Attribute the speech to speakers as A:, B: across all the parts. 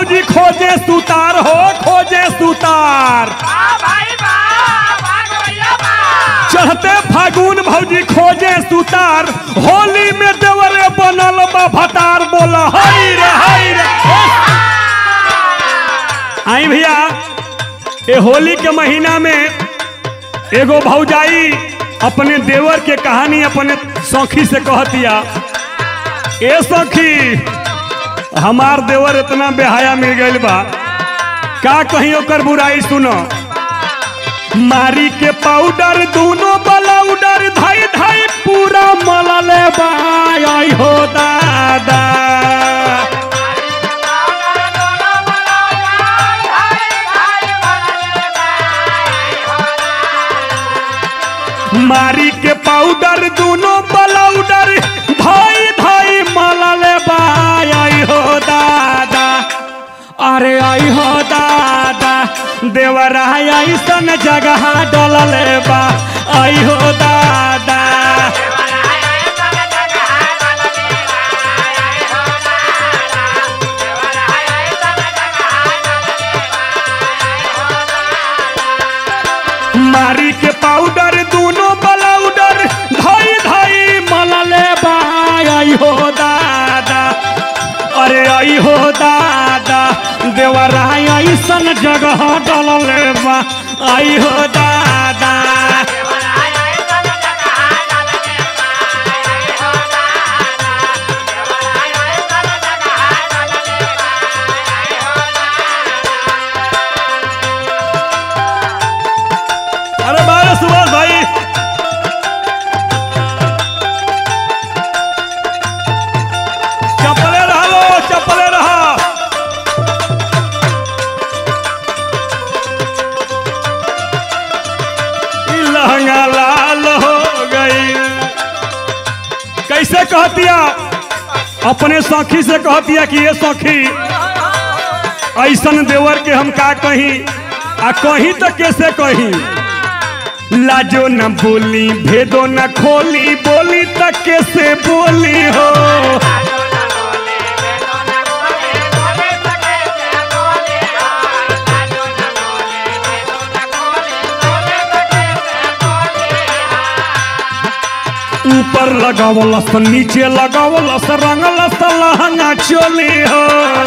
A: भौजी खोजे सुतार हो खोजे सुतार चढ़ते फागुन भौजी खोजे सुतार होली में देवरे बनल बा भतार बोला हई रे हई रे आई भैया ये होली के महीना में एगो भौजाई अपने देवर के कहानी अपने सौखी से कहतिया ए सखी हमार देवर इतना बेहाया मिल गइल बा का कहीं ओकर बुराई सुनो मारी के पाउडर दोनों बलाउडर धाई धाई पूरा मलले बा आई हो दादा मारी के पाउडर दोनों बलाउडर धाई धाई मलले बा आई हो दादा अरे आई हो दादा देवरा ऐसन जगह डलले बा आई हो दादा मारी के पाउडर दोनों बलाउडर धाई धाई मलले बा आई हो दादा अरे आई हो दादा देवरा ऐसन जगह डलले बा आई हो दादा अरे बारे सुभाष भाई चप्पले रहा लो चप्पले रहा ई लहंगा लाल हो गई कैसे कहतिया अपने सखी से कहतिया कि ये सखी ऐसन देवर के हम का कहीं आ कहीं तो कैसे कहीं लाजो न बोली भेदो न खोली बोली तक कैसे बोली हो ऊपर लगावलस नीचे लगावलस रंगलस लहंगा चोली हो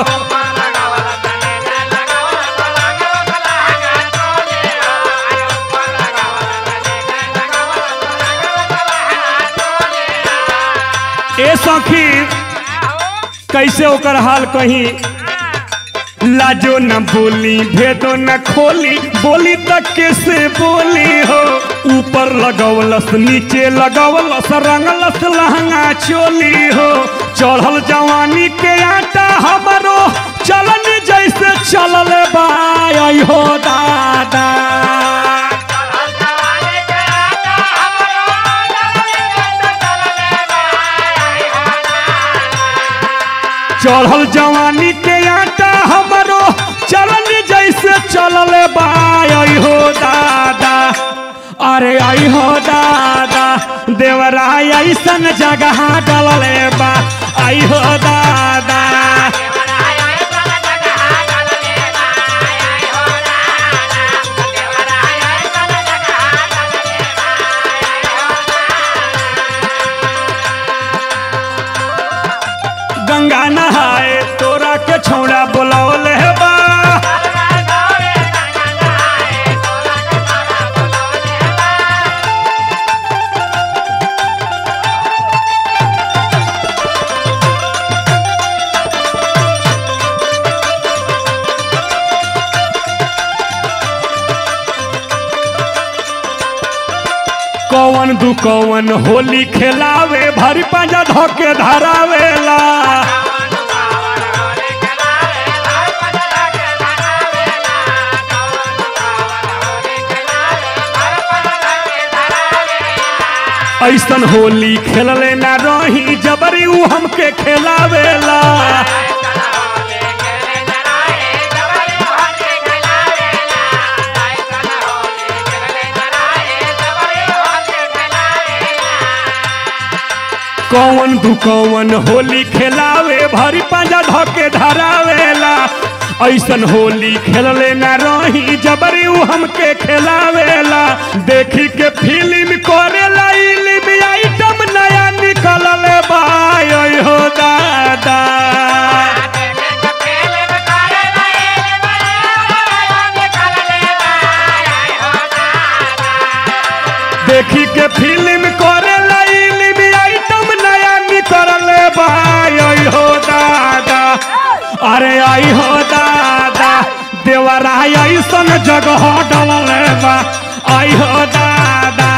A: ए सखी कैसे ओकर हाल कहीं लाजो न बोली भेदो न खोली बोली तक कैसे बोली हो ऊपर लगवलस नीचे लगवलस रंगलस लहंगा चोली हो चढ़ल जवानी के आटा हमरो चलन जैसे चलल बाई हो दादा चढ़ल जवानी के आटा हमरो चलन जैसे चलल बाई हो दादा अरे आई हो दादा देवरा ऐसन जगह डलले बा आई हो दादा गंगा नहाए तोरा के छौड़ा बोलौले बा कौन दू कौन होली खेलावे भरी पांजा धोके धरावेला ऐसन होली खेलले ना रही जबरी ऊ हमके खेलावेला कौन दू कौन होली खेलावे भरी पांजा धके धरावेला ऐसन होली खेलले ना रही जबरी उ हमके खेलावेला देखी के फिल्म करेला इल्म आइटम नया निकलल बा ओय हो दादा देखी के फिल्म करेला इल्म आइटम नया निकलल बा ओय हो दादा अरे आई हो दादा देवरा ऐसन जगह डलल बा आई हो दादा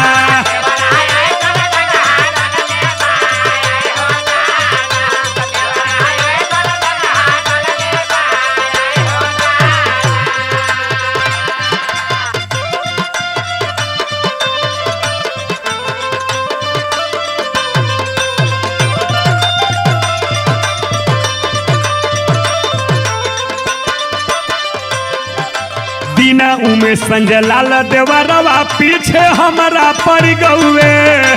A: दीना उमे संजय लाल देवरवा पीछे हमारा पड़ गौए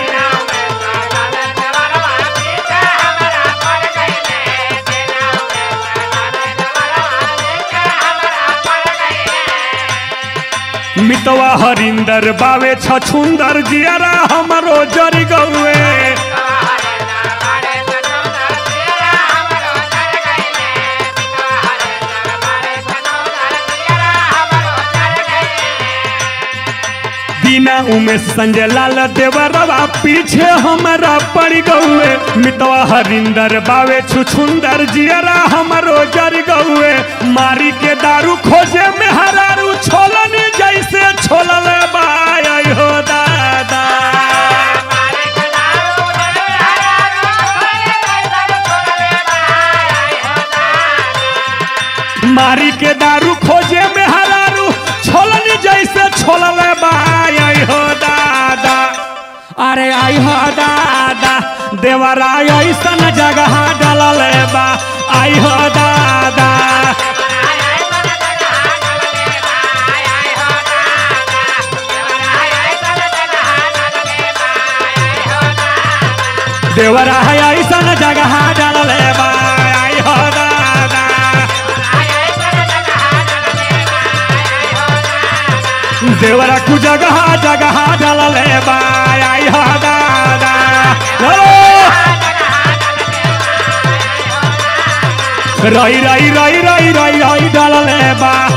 A: मितवा हरिंदर बावे छछुंदर जियरा हमरो जर गौए दीना उमेश संजय लाल देवरवा पीछे हमारा पड़ गौए मितवा हरिंदर बावे छुछुंदर जियरा हमरो जर गौए मारी के दारू खोजे में हरारू छोलन जैसे छोलल बाय हो दादा मारी के दारू खोजे में हरारू छोलन जैसे छोलल बाय हो दादा अरे आई हो दादा देवरा ऐसन जगह डलल बा आई हो दादा देवरा ऐसन जगह डलल बा आई हो दादा देवरा कु जगह जगह डलल बा आई हो दादा चलो रई रई रई रई रई रई डलल बा